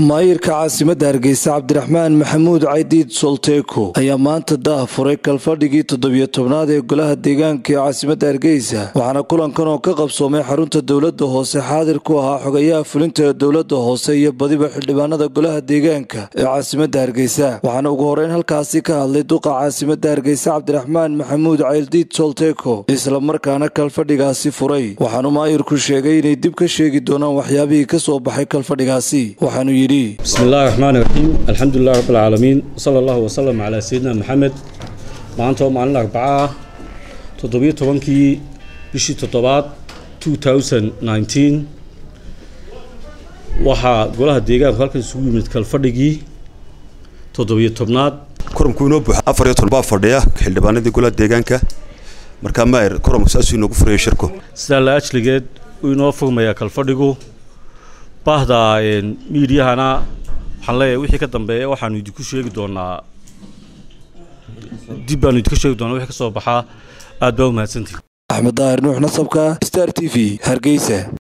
maayirka caasimadda hargeysa cabdiraxmaan maxamuud caydiid solteeko ayaa maanta daah furay kalfadhigii toddobiyo tobnaad ee golaha deegaanka ee caasimadda hargeysa waxaana kulankan oo ka qabsoomay xarunta dowladda hoose xaadir ku ahaa xogayaha fulinta ee dowladda hoose iyo badiba xildhibaanada golaha deegaanka ee caasimadda hargeysa waxaana ugu horeyn halkaasi ka hadlay duqa caasimadda hargeysa cabdiraxmaan maxamuud caydiid solteeko islamarkaana kalfadhigaasi furay waxaanu maayirku sheegay inay dib ka sheegi doonaan waxyaabihii ka soo baxay kalfadhigaasi waxaanu yidhi bismi illahi raxmaan iraxiim alxamdulilah rabb alcaalamiin wsala allahu wasalam calaa sayidina maxamed maanta oo maalin arbaca ah toddobiyo tobankii bishii toddobaad two thousand nineteen waxaa golaha deegaanku halkan isugu yimid kalfadhigii toddobiyo tobnaad kuramku inoo buuxa afar iyo toban baa fadhiya xildhibaanadii golaha deegaanka markaa maayir kuramku saasuu inoogu furaya shirku sidaa la ajligeed uu inoo furmayaa kalfadhigu baahda miidiyahana waxaan leeyahay wixii ka dambeeya waxaanu idinku sheegi doonaa dib baanu idinka sheegi doonaa wixii ka soo baxaa aad baa u mahadsantihi axmed daahir nuux nasabka star t v hargeysa